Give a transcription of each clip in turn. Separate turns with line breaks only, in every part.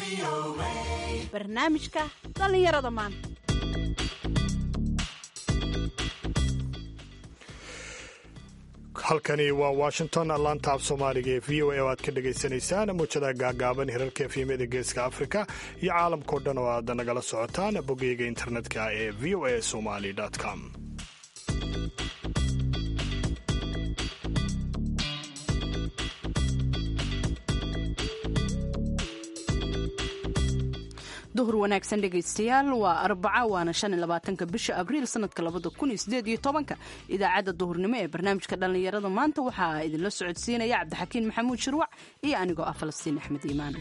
barnaamijka dhallinyarada maanta
halkani waa washington laanta af soomaaliga ee v o a oo aad ka dhagaysanaysaan muujada gaagaaban hirarka efyemyada geeska afrika iyo caalamkao dhan oo aad nagala socotaan bogeyga internetka ee v o a somali com
duhur wanaagsan dhegaystayaal waa arbaca waana shan iyo labaatanka bisha abriil sanadka labada kun iyo sideed iyo tobanka idaacadda duhurnimo ee barnaamijka dhallinyarada maanta waxaa idinla socodsiinaya cabdixakiin maxamuud shirwac iyo anigoo ah falastiin axmed iimaan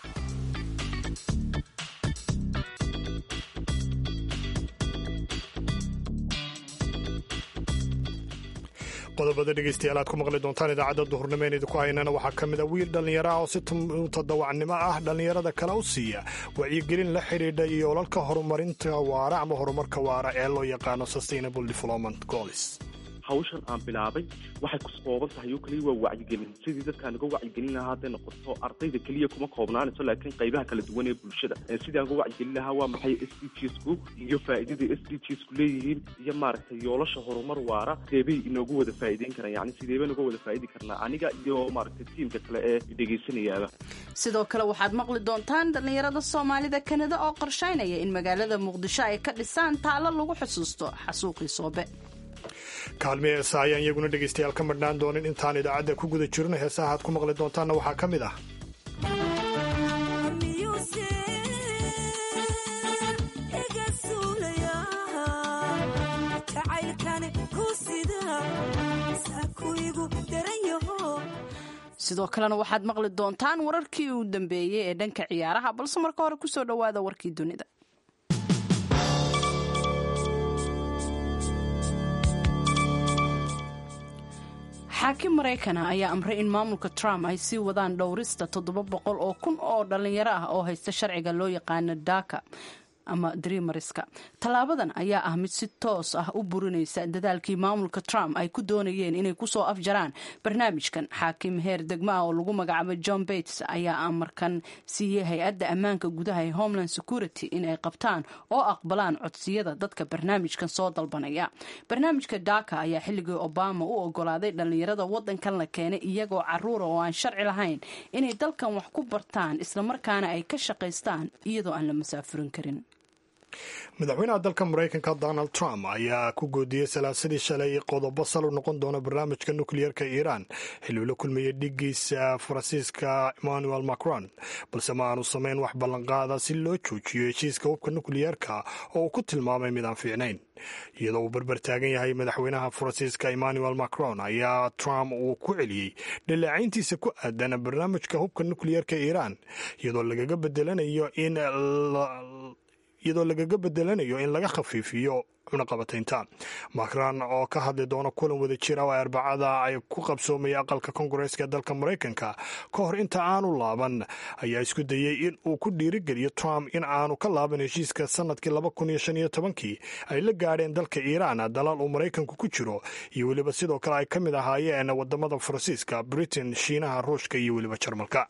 qodobada dhegeystayaal aad ku maqli doontaan idaacadda duhurnimo een idinku haynana waxaa ka mid a wiil dhallinyaro ah oo si mutadawacnimo ah dhallinyarada kale u siiya wacyigelin la xidhiidha iyo olalka horumarinta waara ama horumarka waara ee loo yaqaano sustainable development goals
hawshan aan bilaabay waxay ku kooban tahay oo kaliya waa wacyigelin sidii dadkaan uga wacyigelin lahaa hadday noqoto ardayda keliya kuma koobnaanayso laakiin qaybaha kala duwan ee bulshada sidii aan uga wacyigelin lahaa waa maxay s d g sku iyo faa'iidada s d g sku leeyihiin iyo maaragtay yoolasha horumar waara sideebay inoogu wada faa'iideyn karaan yacni sideebay nooga wada faa'idi karnaa aniga iyo maaragtay tiimka kale ee dhegaysanayaaba
sidoo kale waxaad maqli doontaan dhallinyarada soomaalida kanada oo qorshaynaya in magaalada muqdisho ay ka dhisaan taallo lagu xusuusto xasuuqii soobe
kaalmi heesa ayaan iyaguna dhegaystayaal ka madhnaan doonin intaan idaacadda ku guda jirno heesaha aad ku maqli doontaanna waxaa ka mid ah
sidoo kalena waxaad maqli doontaan wararkii uu dambeeyey ee dhanka ciyaaraha balse marka hore kusoo dhowaada warkii dunida xaakim maraykana ayaa amray in maamulka trump ay sii wadaan dhowrista toddoba boqol oo kun oo dhallinyaro ah oo haysta sharciga loo yaqaano daka ama dreamariska tallaabadan ayaa ah mid si toos ah u burinaysa dadaalkii maamulka trump ay ku doonayeen inay kusoo afjaraan barnaamijkan xaakim heer degmo ah oo lagu magacaabo john bates ayaa amarkan siiyey hay-adda ammaanka gudaha ee homeland security inay qabtaan oo aqbalaan codsiyada dadka barnaamijkan soo dalbanaya barnaamijka daka ayaa xilligii obama u ogolaaday dhallinyarada wadankan la keenay iyagoo caruura oo aan sharci lahayn inay dalkan wax ku bartaan islamarkaana ay ka shaqaystaan iyadoo aan la masaafurin karin
madaxweynaha dalka maraykanka donald trump ayaa ku goodiyey salaasadii shalay qodobo sal u noqon doona barnaamijka nukliyeerka iiraan xiluu la kulmayey dhigiisa faransiiska emmanuel macron balse ma aanu samayn wax ballanqaada si loo joojiyo heshiiska hubka nukliyeerka oo uu ku tilmaamay mid aan fiicnayn iyadoo uu barbar taagan yahay madaxweynaha faransiiska emmanuel macron ayaa trump uu ku celiyey dhaleecayntiisa ku aadan barnaamijka hubka nukliyeerka iiraan iyadoo lagaga bedelanayo in iyadoo lagaga bedelanayo in laga khafiifiyo cunaqabataynta macron oo ka hadli doona kulan wada jira oo arbacada ay ku qabsoomaya aqalka kongareeska ee dalka maraykanka ka hor inta aanu laaban ayaa isku dayey in uu ku dhiirigeliyo trump in aanu ka laaban heshiiska sanadkii laba kun iyo shan iyo tobankii ay la gaadheen dalka iiraan dalaal uu maraykanku ku jiro iyo weliba sidoo kale ay ka mid ahaayeen wadamada faransiiska britain shiinaha ruushka iyo weliba jarmalka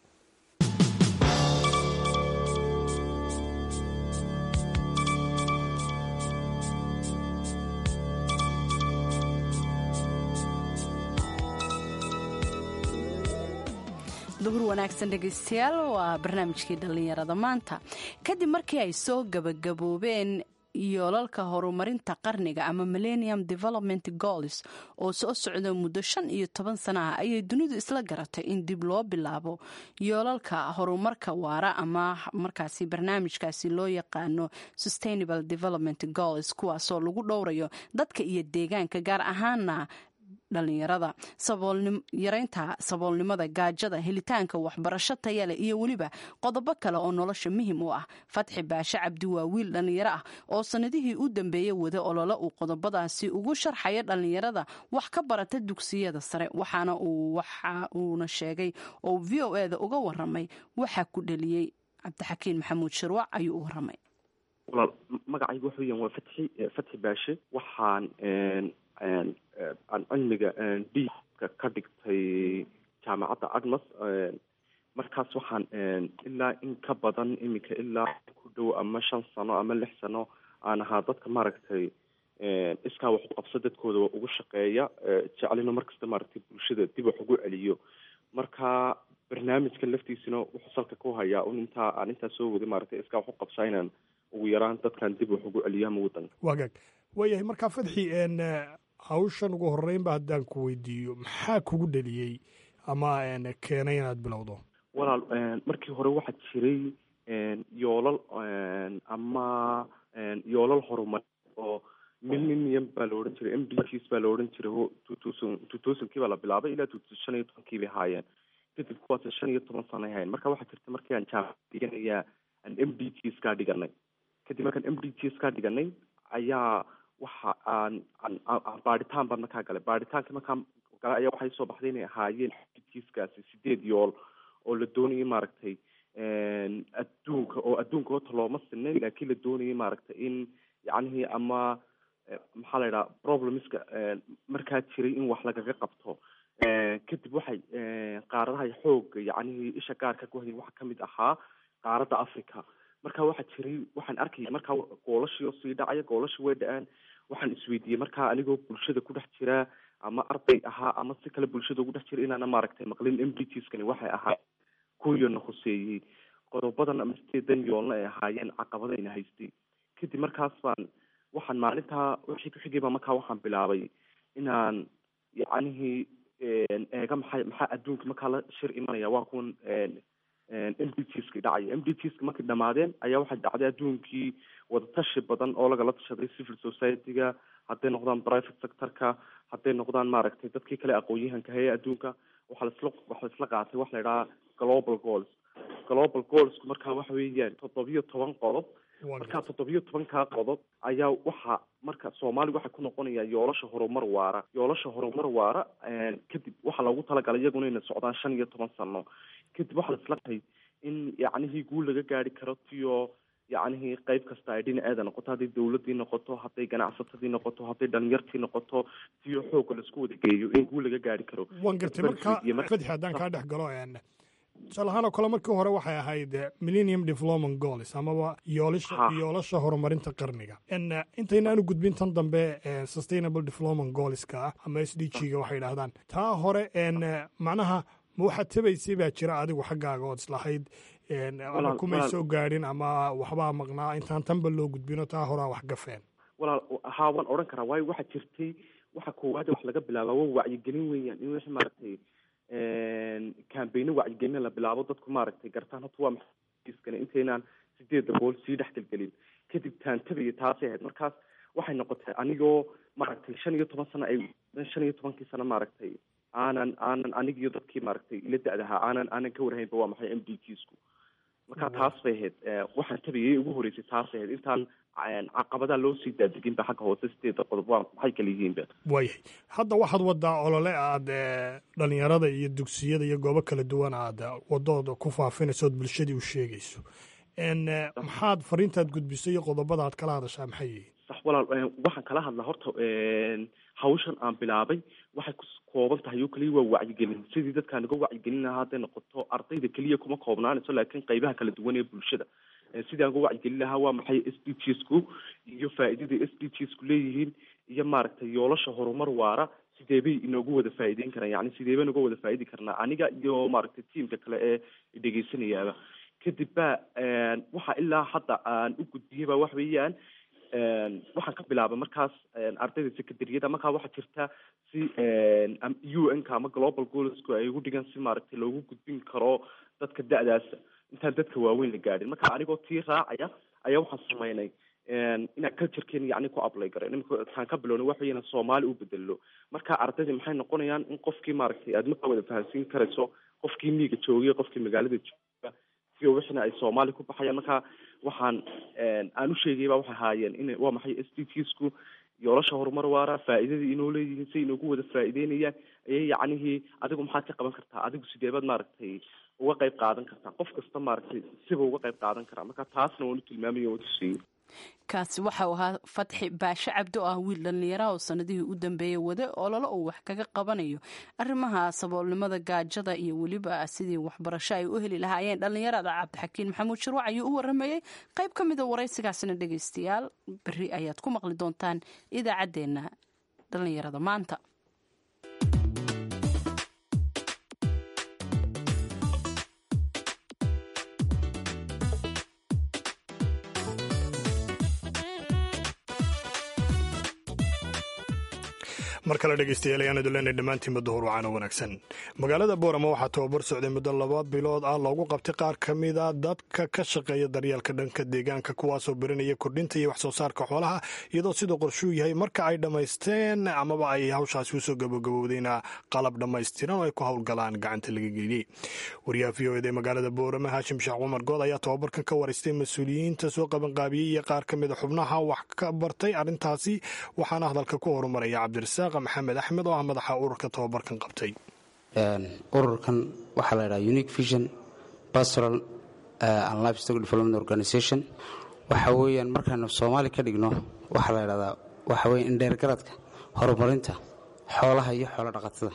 duhur wanaagsan dhegaystayaal waa barnaamijkii dhallinyarada maanta kadib markii ay soo gabagaboobeen yoolalka horumarinta qarniga ama millennium development goals oo soo socda muddo shan iyo toban sana ah ayay dunidu isla garatay in dib loo bilaabo yoolalka horumarka waara ama markaasi barnaamijkaasi loo yaqaano sustainable development goals kuwaasoo lagu dhowrayo dadka iyo deegaanka gaar ahaana dhalinyarada yaraynta saboolnimada gaajada helitaanka waxbarasho tayale iyo weliba qodobo kale oo nolosha muhim u ah fatxi baashe cabdi waa wiil dhallinyaro ah oo sanadihii u dambeeyey wada olole uu qodobadaasi ugu sharxaya dhallinyarada wax ka barata dugsiyada sare waxaana uu waxa uuna sheegay oo v o eda uga waramay waxaa ku dheliyey cabdixakiin maxamuud shirwac ayuu u waramay
walaal magacaygu waxa weeyaan waa fatxi fatxi baashe waxaan aan cilmiga diibka ka dhigtay jaamacadda agmas markaas waxaan ilaa in ka badan iminka ilaa ku dhow ama shan sano ama lix sano aan ahaa dadka maaragtay iskaa wax u qabso dadkooda ugu shaqeeya jecelina markasta maaragtay bulshada dib wax ugu celiyo marka barnaamijkan laftiisuna wuxuu salka ku hayaa un intaa aan intaa soo waday maaragtay iskaa wax u qabsaa inaan ugu yaraan dadkan dib wax ugu celiyo ama wadanka
wagaag waayahay markaa fadxi hawshan ugu horreynba haddaan ku weydiiyo maxaa kugu dheliyey ama keenay inaad bilowdo
walaal markii hore waxaa jiray yoolal ama yoolal horumar oo millennium baa la odhan jiray m d ts baa la odhan jiray two thousand two thousandkii baa la bilaabay ilaa two thousand shan iyo tobankii bay haayeen kadib kuwaas shan iyo toban sano ay haayeen marka waxaa jirta markii aan jaamacad dhiganayaa aan m d ts kaa dhiganay kadib markaan m d ts kaa dhiganay ayaa waxa aan aan baadhitaan baan markaa galay baadhitaanka markaan galay ayaa waxay soo baxday inay ahaayeen tiskaasi sideed yool oo la doonayay maaragtay adduunka oo adduunka horta looma sinayn laakiin la doonayay maaragtay in yacnihii ama maxaa la yidhaha problemska markaa jiray in wax lagaga qabto kadib waxay qaaradaha xooga yacnihii isha gaarka ku hayay waxaa kamid ahaa qaaradda africa marka waxaa jiray waxaan arkaya markaa goolashii oo sii dhacaya goolashii way dhaceen waxaan isweydiiyey markaa anigoo bulshada ku dhex jira ama arday ahaa ama si kale bulshada ugu dhex jira inaana maaragtay maqlin m d tskani waxay ahaa kuwiina khuseeyey qodobadan ama sideedan yoolna ay ahaayeen caqabadayna haystay kadib markaas baan waxaan maalintaa wixii ku xigayba markaa waxaan bilaabay inaan yacnihii eega maxay maxaa adduunka markaa la shir imanaya waa kuwan m d tski dhacaya m d tski markay dhamaadeen ayaa waxay dhacday adduunkii wadatashi badan oo lagala tashaday civil society-ga hadday noqdaan private sectorka hadday noqdaan maaragtay dadkii kale aqoon-yahanka heye adduunka waxaa laisla waxaa laisla qaatay waxa la idhaha global goals global goalsku markaa waxa weeyaan toddobiyo toban qodob markaa toddobiyo tobankaa qodob ayaa waxa marka soomaaliga waxay ku noqonayaa yoolasha horumar waara yoolasha horumar waara kadib waxaa loogu talagalay iyaguna inay socdaan shan iyo toban sano kadib waxaa laisla qatay in yacnihii guul laga gaari karo tiyo yacnihii qayb kasta ay dhinaceeda noqoto hadday dawladii noqoto hadday ganacsatadii noqoto hadday dhalinyartii noqoto tiyo xoogga laisku wada geeyo in guul laga gaari karo
waan gartay marka fadxi haddaan kaa dhex galo tusaale ahaan oo kale markii hore waxay ahayd millennium development goals amaba yoolasha yoolasha horumarinta qarniga intaynaanu gudbin tan dambe sustainable development goalska ah ama s d g ga waxay idhahdaan taa hore macnaha ma waxaad tabaysay baa jira adigu xaggaaga ood islahayd ama kumay soo gaadhin ama waxbaa maqnaa intaan tanba loo gudbino taa horaa wax gafeen
walaal haa waan odhan karaa waayo waxaa jirtay waxa koowaad wax laga bilaaba waa wacyigelin weeyaan in wixii maaragtay cambayno wacyigelina la bilaabo dadku maaragtay gartaan horta waa maxaskane intaynaan sideedda bool sii dhex gelgelin kadib taantabaya taasay ahayd markaas waxay noqotay anigoo maaragtay shan iyo toban sano ay shan iyo tobankii sano maaragtay aanan aanan anigiyo dadkii maaragtay ila da-dahaa aanan aanan ka warhaynba waa maxay m d tsku marka taas bay ahayd waxaan tabayay ugu horeysay taasay ahayd intaan caqabadaha loo sii daadegin ba xagga hoose sideeda qodob waa maxay kala yihiinba
waayahay hadda waxaad wadaa olole aad dhalinyarada iyo dugsiyada iyo goobo kala duwan aad wadooda ku faafinayso ood bulshadii u sheegayso maxaad fariintaad gudbisay iyo qodobada aad kala hadashaa maxay yihiin
sax walaal waxaan kala hadlaa horta hawshan aan bilaabay waxay ku kooban tahay oo keliya waa wacyigelin sidii dadkaan uga wacyigelin lahaa hadday noqoto ardayda keliya kuma koobnaanayso laakiin qaybaha kala duwan ee bulshada sidii aan uga wacyigelin lahaa waa maxay s d g sku iyo faa'iidada s d g sku leeyihiin iyo maaragtay yoolasha horumar waara sidee bay inoogu wada faa'iideyn karaan yacni sidee baynu uga wada faa'idi karnaa aniga iyo maaragtay tiimka kale ee dhegeysanayaaba kadib ba waxa ilaa hadda aan u gudbiyey ba wax weeyaan waxaan ka bilaabay markaas ardayda secondaryada markaa waxaa jirta si u n ka ama global goalsku ay ugu dhigan si maaragtay loogu gudbin karo dadka da-daasa intaan dadka waaweyn la gaadhin marka anigoo tii raacaya ayaa waxaan sameynay inaan culturekeena yacni ku ablay garay imika taan ka bilownay waxa weeyaan soomaali u bedelo marka ardayda maxay noqonayaan in qofkii maaragtay aad markaa wada fahansiin karayso qofkii miiga joogay qofkii magaalada jooga si wixina ay soomaali ku baxayaan marka waxaan aan u sheegay ba waxay ahaayeen in waa maxay s d tsku yoolasha horumar waara faa'iidadii inoo leeyihiin si inoogu wada faa'iideynayaan ayay yacnihii adigu maxaad ka qaban kartaa adigu sideebaad maaragtay uga qayb qaadan kartaa qof kasta maaragtay siba uga qayb qaadan karaa marka taasna waan u tilmaamaya waan tusiyey
kaasi waxau ahaa fatxi baashe cabdi oo ah wiil dhallinyaraha oo sanadihii u dambeeyey wade ololo uu wax kaga qabanayo arrimaha saboolnimada gaajada iyo weliba sidii waxbarasho ay u heli lahaayeen dhallinyarada cabdixakiin maxamuud shirwac ayuu u waramayey qayb ka mida waraysigaasina dhegaystayaal beri ayaad ku maqli doontaan idaacaddeenna dhallinyarada maanta
mar kale dhegeystayaal ayaan iduleenay dhammaantiinba duhur wacaana wanaagsan magaalada boorama waxaa tababar socday muddo laba bilood ah loogu qabtay qaar ka mida dadka ka shaqeeya daryeelka dhanka deegaanka kuwaasoo barinaya kordhinta iyo wax soo saarka xoolaha iyadoo siduu qorshuu yahay marka ay dhammaysteen amaba ay hawshaasi usoo gabagabowdayna qalab dhammaystiran oo ay ku howlgalaan gacanta laga geliyey wariyaha v o ed ee magaalada boorama haashim sheekh cumar good ayaa tababarkan ka waraystay mas-uuliyiinta soo qabanqaabiyey iyo qaar ka mida xubnaha wax ka bartay arrintaasi waxaana hadalka ku horumaraya cabdirasaaq maxamed axmed oo ah madaxa ururka tababarkan qabtay
ururkan waxaa la ydhaha unique vision pastoral and livestock development organization waxa weeyaan markaanu soomaali ka dhigno waxaa la ydhahdaa waxa weya indheergaradka horumarinta xoolaha iyo xoolo dhaqatada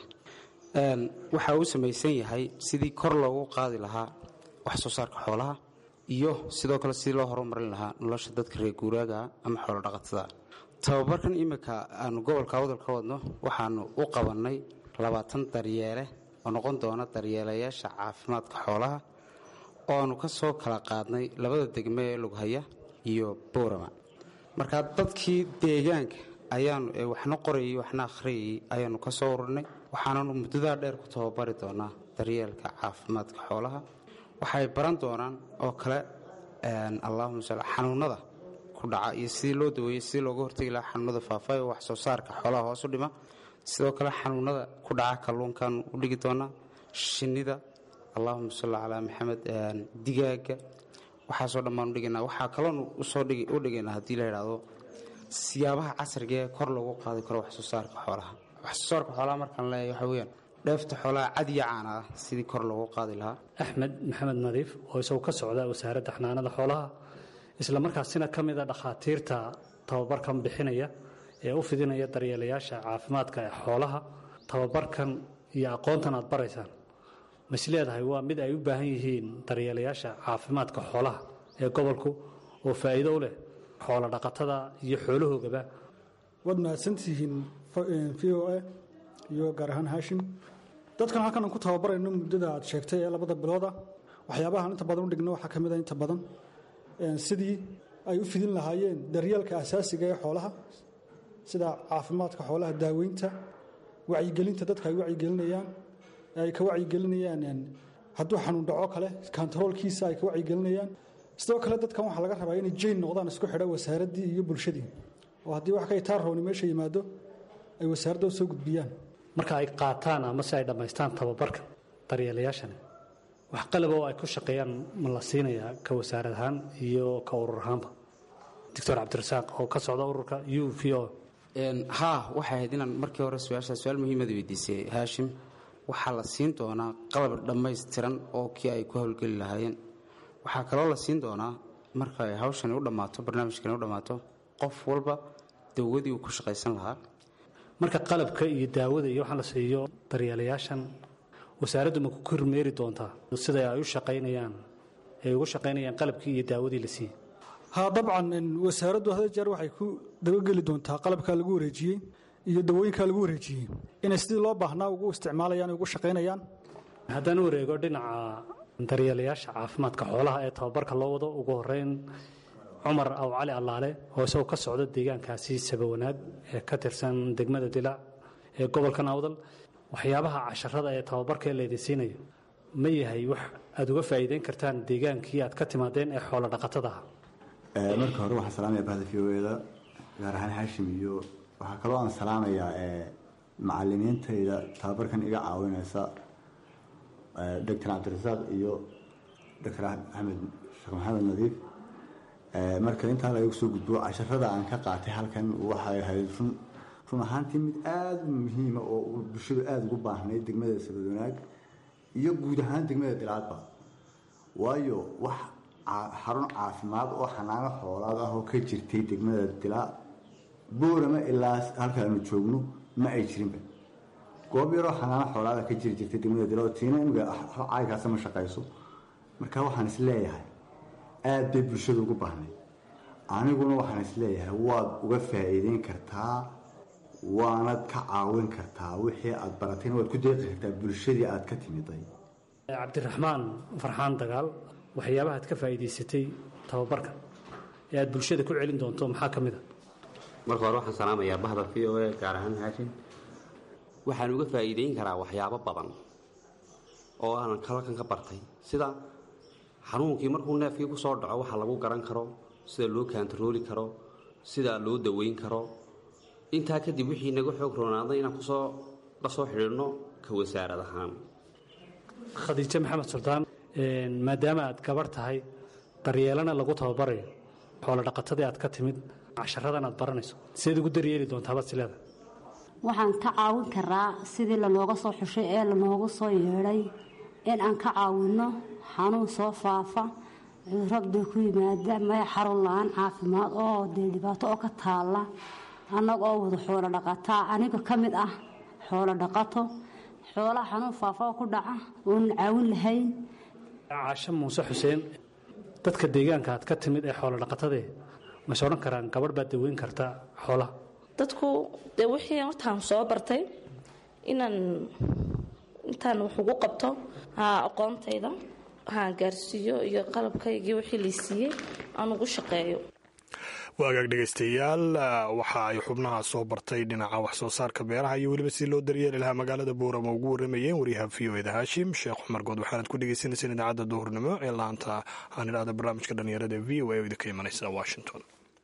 waxa uu samaysan yahay sidii kor loogu qaadi lahaa wax soo saarka xoolaha iyo sidoo kale sidii loo horumarin lahaa nolosha dadka reer guuraagaa ama xoolo dhaqatada tababarkan iminka aanu gobolka awdal ka wadno waxaanu u qabannay labaatan daryeele oo noqon doona daryeelayaasha caafimaadka xoolaha oo aanu ka soo kala qaadnay labada degme ee lughaya iyo boorama markaa dadkii deegaanka ayaanu ee waxna qorayay waxna akhriyayay ayaanu ka soo ururinay waxaananu muddadaa dheer ku tababari doonaa daryeelka caafimaadka xoolaha waxay baran doonaan oo kale allahuma sal xanuunada kudhaca iyo sidii loo daweeyey sidii looga hortegi lahaa xanuunada faafayo wax soo saarka xoolaha hoos u dhima sidoo kale xanuunada ku dhaca kalluunkan u dhigi doonaa shinnida allahuma salli calaa maxamed digaaga waxaasoo dhan baan udhigaynaa waxaa kaloonu usoo u dhigaynaa haddii la yidhaahdo siyaabaha casriga ee kor loogu qaadi karo wax soo saarka xoolaha wax soo saarka xoolaha markaan leeyahay waxa weyaan dheefta xoolaha cad iyo caana ah sidii kor loogu qaadi lahaa
axmed maxamed nadiif oo isagu ka socda wasaaradda xanaanada xoolaha isla markaasina ka mida dhakhaatiirta tababarkan bixinaya ee u fidinaya daryeelayaasha caafimaadka ee xoolaha tababarkan iyo aqoontan aad baraysaan mas leedahay waa mid ay u baahan yihiin daryeelayaasha caafimaadka xoolaha ee gobolku oo faa'iido u leh xoolo dhaqatada iyo xoolahoogaba
waad mahadsantihiin v o a iyo gaar ahaan haashim dadkan halkan aan ku tababarayno muddada aad sheegtay ee labada bilooda waxyaabahaan inta badan u dhigno waxaa ka mid a inta badan sidii ay u fidin lahaayeen daryeelka asaasiga ee xoolaha sida caafimaadka xoolaha daaweynta wacyigelinta dadka ay wacyigelinayaan ay ka wacyigelinayaan hadduu xanuun dhaco kale kontaroolkiisa ay ka wacyigelinayaan sidoo kale dadkan waxaa laga rabaa inay jayn noqdaan isku xidha wasaaraddii iyo bulshadii oo haddii wax ka itaarrooni meesha yimaado ay wasaaradda u soo gudbiyaan
marka ay qaataan ama si ay dhammaystaan tababarka daryeelayaashani wax qalab oo ay ku shaqeeyaan ma la siinayaa ka wasaarad ahaan iyo ka urur ahaanba doctor cabdirasaaq oo ka socda ururka u v o
haa waxay ahayd inaan markii hore su-aashaa su-aal muhiimada weydiisay haashim waxaa la siin doonaa qalab dhammaystiran oo kii ay ku howlgeli lahaayeen waxaa kaloo la siin doonaa marka ay hawshani u dhammaato barnaamijkani u dhammaato qof walba dawadii uu ku shaqaysan lahaa
marka qalabka iyo daawada iyo waxaa la siiyo daryeelayaashan wasaaraddu ma ku kormeeri doontaa sida ay u shaqaynayaan ay ugu shaqaynayaan qalabkii iyo daawadii la siiyey
haa dabcan wasaaraddu hada jeer waxay ku dabageli doontaa qalabkaa lagu wareejiyey iyo dawooyinkaa lagu wareejiyey inay sidii loo baahnaa ugu isticmaalayaan ugu shaqaynayaan
haddaan u wareego dhinaca daryeelayaasha caafimaadka xoolaha ee tababarka loo wado ugu horeyn cumar aw cali allaale oo isagoo ka socda deegaankaasi sabawanaag ee ka tirsan degmada dilaac ee gobolka nawdal waxyaabaha casharada ee tababarkaee laydin siinayo ma yahay wax aad uga faa'iideyn kartaan deegaankii aad ka timaadeen ee xoolo dhaqatada ah
marka hore waxaan salaamaya bahda v o eda gaar ahaan xaashim iyo waxaa kaloo aan salaamayaa macalimiintayda tababarkan iga caawinaysa doctor cabdirasaaq iyo doctor axmed sheekh maxamed nadiif marka intaa laga soo gudbo casharada aan ka qaatay halkan waxay ahayd run run ahaantii mid aada u muhiima oo bulshadu aada ugu baahnayd degmada sabadwanaag iyo guud ahaan degmada dilaadba waayo wax xarun caafimaad oo xanaano xoolaad ah oo ka jirtay degmada dilaa boorama ilaa halka aanu joogno ma ay jirinba goob yaroo xanaano xoolaada ka jiri jirtay degmada dilaa oo tiina imiga caaykaasa ma shaqayso marka waxaan is leeyahay aada bay bulshada ugu baahnay aniguna waxaan is leeyahay waad uga faa'iideyn kartaa waanad ka caawin kartaa wixii aad baratayna waad ku deeqi kartaa bulshadii aad ka timiday
cabdiraxmaan farxaan dagaal waxyaabaha ad ka faa'iidaysatay tababarka ee aad bulshada ku celin doonto maxaa ka mid a
marka hore waxaan salaamayaa bahda v o a gaar ahaan haashin waxaan uga faa'iideyn karaa waxyaabo badan oo aanan halkan ka bartay sida xanuunkii markuu neefkii ku soo dhaco waxa lagu garan karo sida loo kaantarooli karo sida loo daweyn karo intaa kadib wixii naga xoog roonaaday inaan kusoo la soo xidhiidhno ka wasaarad ahaan
khadiijo maxamed suldaan maadaama aad gabar tahay daryeelana lagu tababarayo xoolo dhaqatadii aad ka timid casharadan aad baranayso sideed ugu daryeeli doontaabad sileeda
waxaan ka caawin karaa sidii lanooga soo xushay ee lanoogu soo yeedhay in aan ka caawinno xanuun soo faafa cudurabda ku yimaada maya xarun la-aan caafimaad oo dee dhibaato oo ka taalla annaga oo wada xoolo dhaqataa aniga ka mid ah xoolo dhaqato xoolaha xanuun faafa oo ku dhaca oonan caawin lahayn
caasho muuse xuseen dadka deegaanka aad ka timid ee xoolo dhaqatadee mase odhan karaan gabadh baad daweyn kartaa xoolaha
dadku dee wixii hortaan soo bartay inaan intaan wax ugu qabto aqoontayda haan gaarsiiyo iyo qalabkaygii wixii lay siiyey aan ugu shaqeeyo
waagaag dhegaystayaal waxa ay xubnaha soo bartay dhinaca wax soo saarka beeraha iyo weliba si loo daryeeli lahaa magaalada buurama ugu waramayeen waryaha v o eda haashim sheekh cumar good waxaanad ku dhegeysaneyseen idaacadda duhurnimo ee laanta aan idhahda barnaamijka dhalinyarada v o a oo idinka imanaysa washington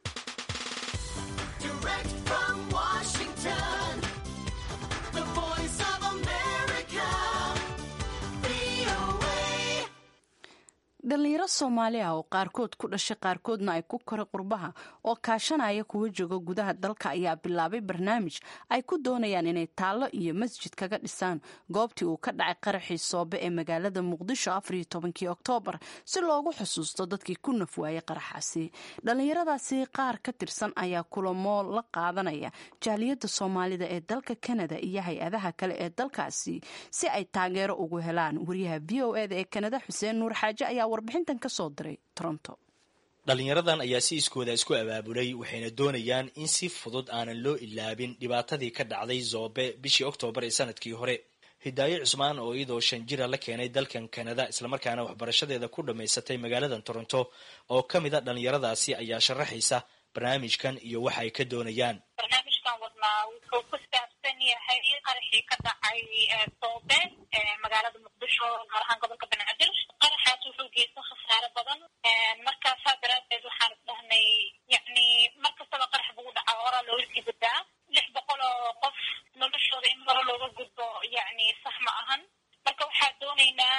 dhalinyaro soomaali ah oo qaarkood ku dhashay qaarkoodna ay ku koray qurbaha oo kaashanaya kuwa jooga gudaha dalka ayaa bilaabay barnaamij ay ku doonayaan inay taallo iyo masjid kaga dhisaan goobtii uu ka dhacay qaraxii soobe ee magaalada muqdisho afariyo tobankii oktoobar si loogu xusuusto dadkii ku nafwaayay qaraxaasi dhallinyaradaasi qaar ka tirsan ayaa kulamo la qaadanaya jaaliyadda soomaalida ee dalka kanada iyo hay-adaha kale ee dalkaasi si ay taageero ugu helaan wariyaha v o eda ee kanada xuseen nuur xaaje ayaa warbixintan ka soo diray toronto
dhalinyaradan ayaa si iskooda isku abaabulay waxayna doonayaan in si fudud aanan loo ilaabin dhibaatadii ka dhacday zoobe bishii oktoobar ee sanadkii hore hidaayo cusmaan oo iyadoo shan jira la keenay dalkan kanada islamarkaana waxbarashadeeda ku dhammaysatay magaaladan toronto oo ka mid a dhalinyaradaasi ayaa sharaxaysa barnaamijkan iyo waxa ay ka doonayaan
barnaamijkan wadnaa wuxuu ku saabsan yahay qaraxii ka dhacay soobe magaalada muqdisho gaar ahaan gobolka banaadir qaraxaas wuxuu geysta khasaare badan markaasaa daraadeed waxaan isdhahnay yani mar kastaba qarax bugu dhacaa horaa looga sii gudbaa lix boqol oo qof noloshooda in hore looga gudbo yani sax ma ahan marka waxaa doonaynaa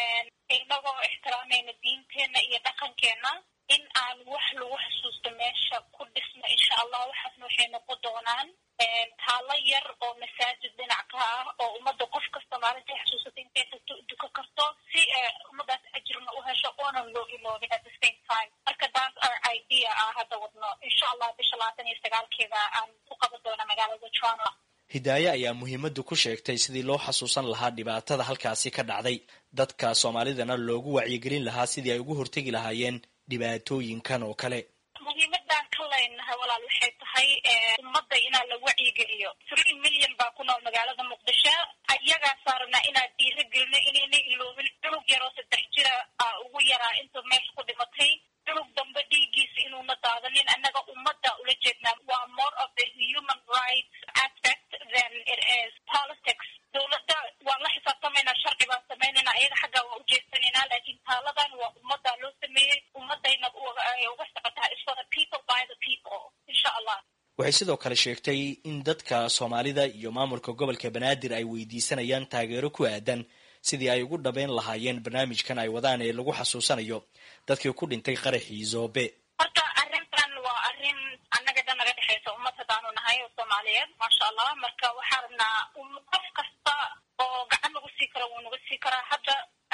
inagoo ixtiraamayna diinteena iyo dhaqankeena in aan wax lagu xusuusto meesha ku dhisno insha allah waxaasna waxay noqon doonaan taalo yar oo masaajid dhinac ka ah oo ummadda qof kasta maalintai xusuusata intay tagto duka karto si ummadaas ajirna u hesho oonan loo iloobin at the same time marka taas our idea ah hadda wadno insha allah bisha labaatan iyo sagaalkeeda aan ku qaban doona magaalada toronto
hidaaye ayaa muhiimadda ku sheegtay sidii loo xasuusan lahaa dhibaatada halkaasi ka dhacday dadka soomaalidana loogu wacyigelin lahaa sidii ay ugu hortegi lahaayeen dhibaatooyinkan oo kale
muhiimadaan ka leynahay walaal waxay tahay ummadda inaa la wacyigeliyo three million baa ku nool magaalada muqdisho ayagaasaa rabnaa inaan dhiira gelino inayna iloobin cunug yaroo saddex jira aa ugu yaraa inta meesha ku dhimatay cunug dambe dhiiggiisa inuuna daadanin annaga ummadda ula jeednaa waa more of the human rights aspect than it is politics dowladda waan la xisaabtamaynaa sharci baan samaynayna ayaga xaggaa waa ujeesanaynaa laakiin taaladan waa ummaddaa loo sameeyey ummadayna uga socotaa is for the people by the people insha allah
waxay sidoo kale sheegtay in dadka soomaalida iyo maamulka gobolka banaadir ay weydiisanayaan taageero ku aadan sidii ay ugu dhabeyn lahaayeen barnaamijkan ay wadaan ee lagu xasuusanayo dadkii ku dhintay qaraxii zoobe
horta arrintan waa arrin annaga dhan naga dhexaysa ummad haddaanu nahay oo soomaaliyeed maasha allah marka waxaa rabnaa qof kasta oo gacan nagu sii karo wuu nagu sii karaa hadda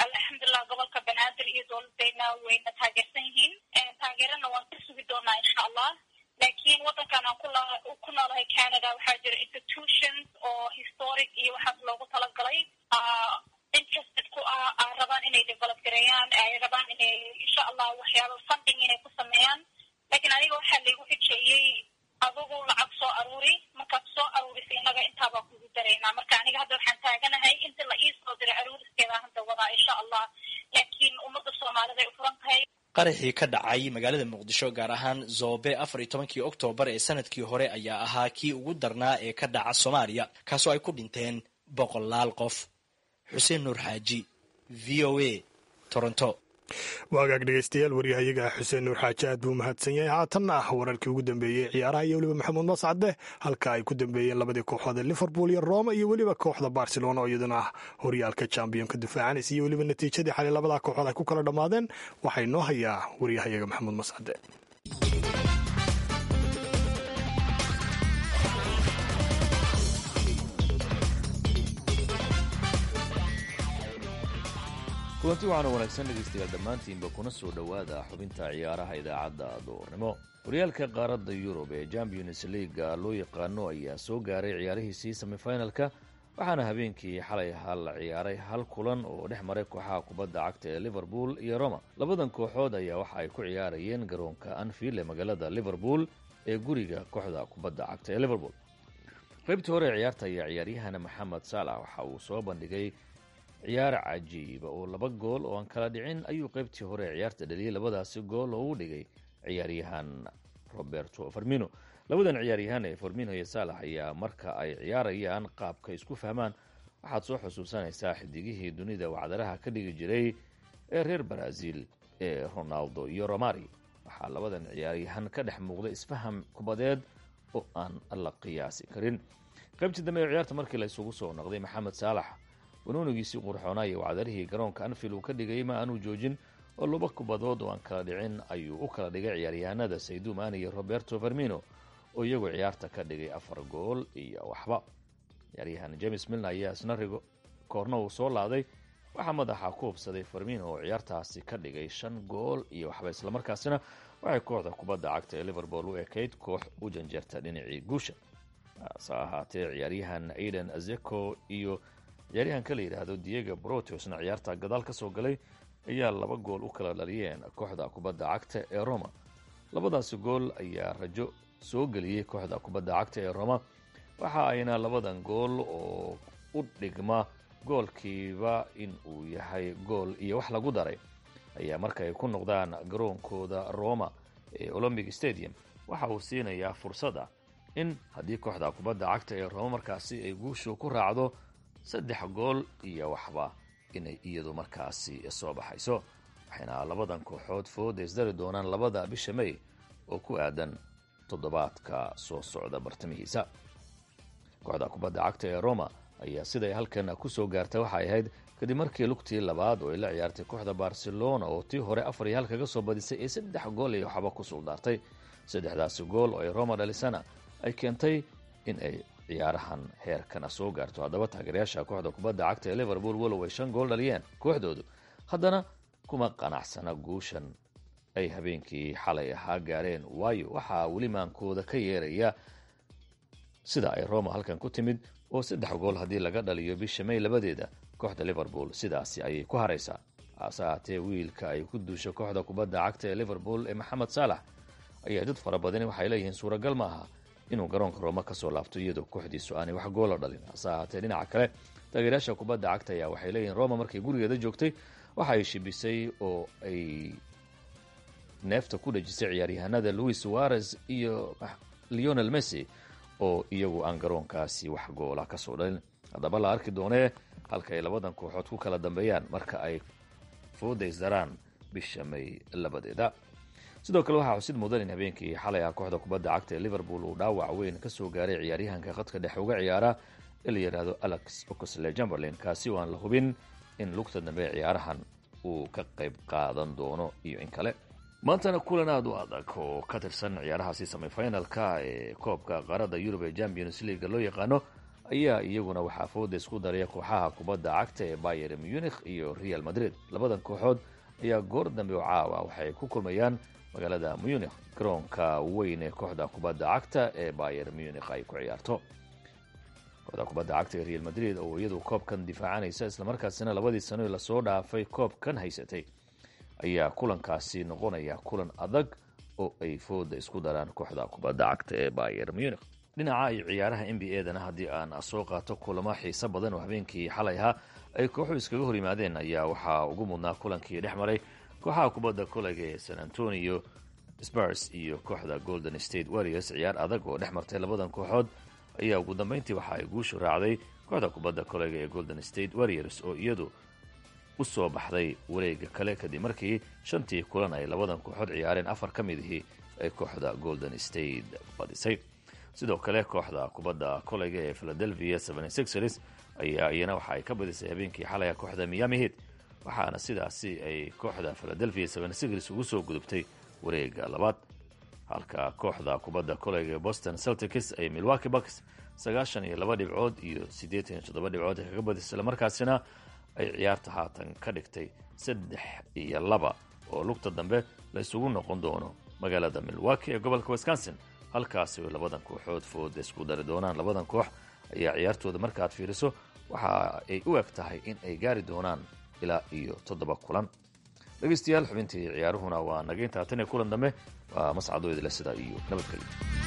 alxamdulilah gobolka banaadir iyo dowladeyna wayna taageersan yihiin taageerana waan ka sugi doonaa insha allah laakiin wadankan aan ku noolahay canada waxaa jira institutions oo historic iyo waxaas loogu talagalay interested ku ah a rabaan inay develop gareeyaan ay rabaan inay insha allah waxyaaba funding inay ku sameeyaan lakiin aniga waxaa laygu xijeeyey adugu lacag soo aruuri markaad soo aruurisa innaga intaabaa kugu daraynaa marka aniga hadda waxaan taaganahay inta la ii soo diray aruuriskeeda hadda wadaa insha allah laakiin ummadda soomaalida ay u furan tahay
qaraxii ka dhacay magaalada muqdisho gaar ahaan zoobe afar iyo tobankii oktoobar ee sanadkii hore ayaa ahaa kii ugu darnaa ee ka dhaca soomaaliya kaasoo ay ku dhinteen boqolaal qof xuseen nuur xaaji v o a toronto
waagaag dhegeystayaal waryahayaga xuseen nuur xaaji aad buu mahadsan yahay haatanna ah wararkii ugu dambeeyey ciyaaraha iyo weliba maxamuud mascade halka ay ku dambeeyeen labadii kooxood ee liverpool iyo roma iyo weliba kooxda barcelona oo iyaduna ah horyaalka chambionka difaacanaysa iyo weliba natiijadii xalay labadaa kooxood ay ku kala dhammaadeen waxay noo hayaa waryahayaga maxamuud mascade
kulanti waxaana wanaagsan dhegaystayaal dhammaantiinba kuna soo dhowaada xubinta ciyaaraha idaacadda duurnimo horyaalka qaaradda yurub ee champions leaga loo yaqaano ayaa soo gaaray ciyaarihiisii semifinalka waxaana habeenkii xalay ahaa la ciyaaray hal kulan oo dhex maray kooxaha kubadda cagta ee liverpool iyo roma labadan kooxood ayaa waxa ay ku ciyaarayeen garoonka anfield ee magaalada liverpool ee guriga kooxda kubadda cagta ee liverpool qaybtii hore ee ciyaarta ayaa ciyaaryahana maxamed saalax waxa uu soo bandhigay ciyaar cajiiba oo laba gool oo aan kala dhicin ayuu qaybtii hore ee ciyaarta dhaliyey labadaasi gool oo u dhigay ciyaaryahan roberto farmino labadan ciyaaryahan ee farmino iyo saalax ayaa marka ay ciyaarayaan qaabka isku fahmaan waxaad soo xusuusanaysaa xidigihii dunida wacdaraha ka dhigi jiray ee reer baraazil ee ronaldo iyo romari waxaa labadan ciyaaryahan ka dhex muuqda isfaham kubadeed oo aan la qiyaasi karin qaybtii dambe ee ciyaarta markii la isugu soo noqday maxamed saalax wanuunigiisii qurxoonaya wacdarihii garoonka anfield uu ka dhigay ma aanu joojin oo laba kubadood oo aan kala dhicin ayuu u kala dhigay ciyaaryahanada saydu mani iyo roberto farmino oo iyagu ciyaarta ka dhigay afar gool iyo waxba ciyaaryahan james milna ayaa isna rigo koorna uu soo laaday waxaa madaxa ku hubsaday farmino oo ciyaartaasi ka dhigay shan gool iyo waxba islamarkaasina waxay kooxda kubadda cagta ee liverpool u ekayd koox u janjeerta dhinacii guusha hase ahaatee ciyaaryahan aiden azeko iyo ciyaaryahanka la yidhaahdo diego brotosna ciyaarta gadaal ka soo galay ayaa laba gool u kala dhaliyeen kooxda kubadda cagta ee roma labadaasi gool ayaa rajo soo geliyey kooxda kubadda cagta ee roma waxa ayna labadan gool oo u dhigma goolkiiba in uu yahay gool iyo wax lagu daray ayaa markaay ku noqdaan garoonkooda roma ee olombic stadium waxa uu siinayaa fursada in haddii kooxda kubadda cagta ee roma markaasi ay guushu ku raacdo saddex gool iyo waxba inay iyadu markaasi soo baxayso waxayna labadan kooxood fooda isdari doonaan labada bisha may oo ku aadan toddobaadka soo socda bartamihiisa kooxda kubadda cagta ee roma ayaa siday halkan ku soo gaartay waxay ahayd kadib markii lugtii labaad oo ay la ciyaartay kooxda barcelona oo tii hore afar iyo hal kaga soo badisay ee saddex gool iyo waxba ku suldaartay saddexdaasi gool oo ay roma dhalisana ay keentay in ay ciyaarahan heerkana soo gaarto haddaba taageerayaasha kooxda kubadda cagta ee liverpool walow ay shan gool dhaliyeen kooxdoodu haddana kuma qanacsana guushan ay habeenkii xalay ahaa gaareen waayo waxaa weli maankooda ka yeeraya sida ay roma halkan ku timid oo saddex gool haddii laga dhaliyo bisha may labadeeda kooxda liverpool sidaasi ayay ku haraysaa hase ahaatee wiilka ay ku duusho kooxda kubadda cagta ee liverpool ee maxamed saalax ayaa dad fara badani waxay leeyihiin suuragal ma aha inuu garoonka rooma ka soo laabto iyadoo kooxdiisu aanay wax goola dhalin hase ahaatee dhinaca kale taageerayaasha kubadda cagta ayaa waxay leeyihiin roma markay gurigeeda joogtay waxa ay shibisay oo ay neefta ku dhejisay ciyaaryahanada louis suarez iyo leonel messi oo iyagu aan garoonkaasi wax goola ka soo dhalin haddaba la arki doonee halka ay labadan kooxood ku kala dambeeyaan marka ay foodaysdaraan bisha may labadeeda sidoo kale waxaa xusid mudan in habeenkii xalay ah kooxda kubadda cagta ee liverpool uu dhaawac weyn ka soo gaaray ciyaaryahanka khadka dhexe uga ciyaara ee la yidhaahdo alex oxley jumberlin kaasi oo aan la hubin in lugta dambe ee ciyaarahan uu ka qayb qaadan doono iyo in kale maantana kulan aada u adag oo ka tirsan ciyaarahaasi semifinalka ee koobka qaaradda yurub ee champions leaga loo yaqaano ayaa iyaguna waxaa fooda isku daraya kooxaha kubadda cagta ee bayer munich iyo real madrid labadan kooxood ayaa goor dambe oo caawa waxay ku kulmayaan magaalada munich garoonka weyn ee kooxda kubadda cagta ee bayer munich ay ku ciyaarto kooxda kubadda cagta ee real madrid oo iyadu koobkan difaacanaysa islamarkaasina labadii sano ee lasoo dhaafay koobkan haysatay ayaa kulankaasi noqonaya kulan adag oo ay fooda isku daraan kooxda kubadda cagta ee bayer munich dhinaca iyo ciyaaraha n b a dana haddii aan soo qaato kulamo xiiso badan oo habeenkii xalay ahaa ay kooxu iskaga hor yimaadeen ayaa waxaa ugu mudnaa kulankii dhex maray kooxaha kubadda kolega ee san antonio spars iyo kooxda golden state warriors ciyaar adag oo dhex martay labadan kooxood ayaa ugu dambeyntii waxa ay guushu raacday kooxda kubadda kolega ee golden state warriors oo iyadu u soo baxday wareega kale kadib markii shantii kulan ay labadan kooxood ciyaareen afar ka mid ihii ay kooxda golden state badisay sidoo kale kooxda kubadda kolega ee philadelphia ers ayaa iyana waxa ay ka badisay habeenkii xalaya kooxda miami heat waxaana sidaasi ay kooxda philadelphia ers ugu soo gudubtay wareega labaad halka kooxda kubadda kolega ee boston celtics ay milwaki bucks sagaashan iyo laba dhibcood iyo siddeetan iyo toddoba dhibcood ay kaga badisay islamarkaasina ay ciyaarta haatan ka dhigtay saddex iyo laba oo lugta dambe la isugu noqon doono magaalada milwaki ee gobolka wisconsin halkaasi ay labadan kooxood fooda isku dari doonaan labadan koox ayaa ciyaartooda markaad fiiriso waxa ay u eg tahay in ay gaari doonaan ilaa iyo toddoba kulan dhegeystayaal xubintii ciyaaruhuna waa naga intaa tan iyo kulan dambe waa mascadoo idile sidaa iyo nabadgelyo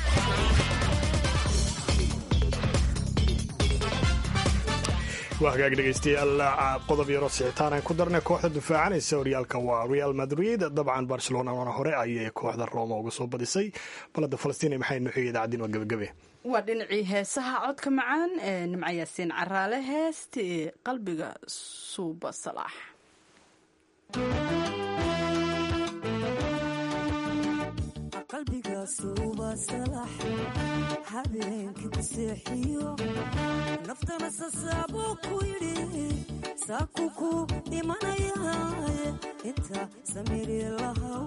waa hagaag dhegeystayaal qodob yaroo sixitaan aan ku darnay kooxda difaacanaysa horyaalka waa real madrid dabcan barcelonana hore ayay kooxda roma uga soo badisay balada falastiin maxay nuxiga idaacaddiin waa gebagabe
waa dhinacii heesaha codka macaan ee nimco yaasiin caraale heesta ee qalbiga suuba salaax
qalbigaasuuba salax habeenkii ku seexiyo naftana sasaaboo ku yidhi saaku ku dhimanayaaye inta samiri lahaw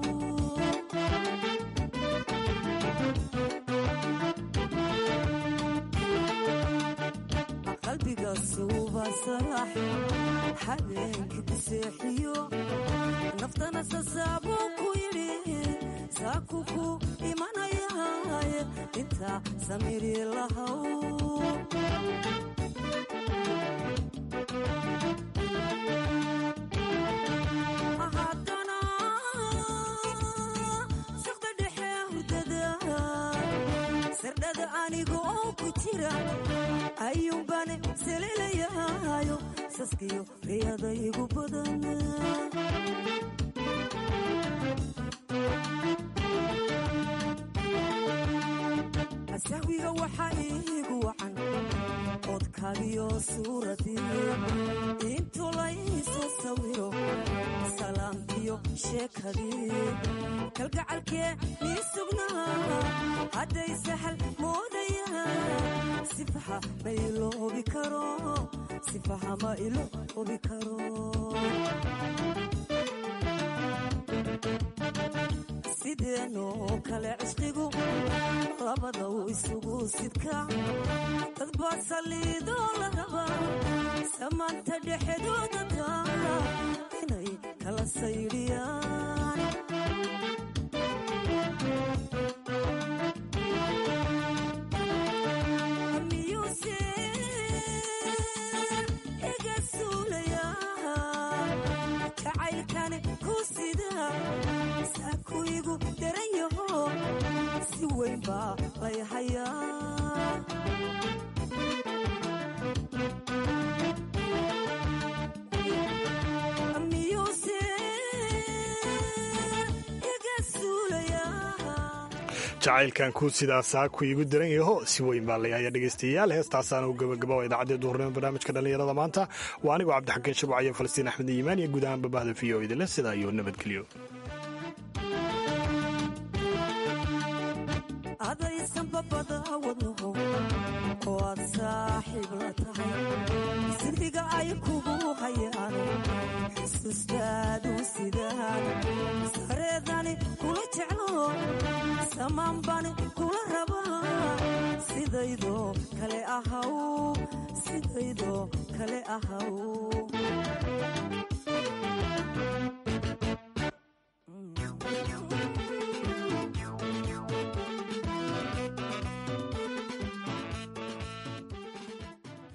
qalbigaasuuba salax habeenkii ku seexiyo naftana sasaaboo ku yidhi saaku ku dhimanayaaye inta samiri lahaw haddana saqda dhexe hurdada sardhada aniga oo ku jira ayuunbaan saliilayaayo saskiyo riyada igu badan sahwiga waxaa iigu wacan codkaagiyo suuradii intuu laysoo sawiro salaamkiyo sheekadii kalgacalkee mii sugnaa hadday sahal moodayaan sifaha ma iloobi karo sifaha ma iloobi karo sideenoo kale cishqigu labadaw isugu sidka dad baa saliidoo la rabaa samaanta dhexdooda taala inay kala saydhiyaan miyuuse iga suulayaa jacaylkani ku sida saakuigu daran yaho si weyn baa lay hayaa miyuuse iga suulayaa
jacaylkan ku sidaasaa ku iigu daran yaho si weyn baa layaaya dhegeystayaal heestaasaana u gabagaba idaacadii duhurnimo barnaamijka dhallinyarada maanta waa anigoo cabdixakiin shabwac iyo falastiin axmed iimaan iyo guud ahaan babahda v o idinle sidaa iyo nabadgelyo
adaysan babada wadnaho oo aad saaxiib la tahay sirdiga ay kugu hayaan xusuustaadu sidaad sareedani kula jeclo samaanbani kula rabaa sidaydoo kale ahaw sidaydoo kale ahaw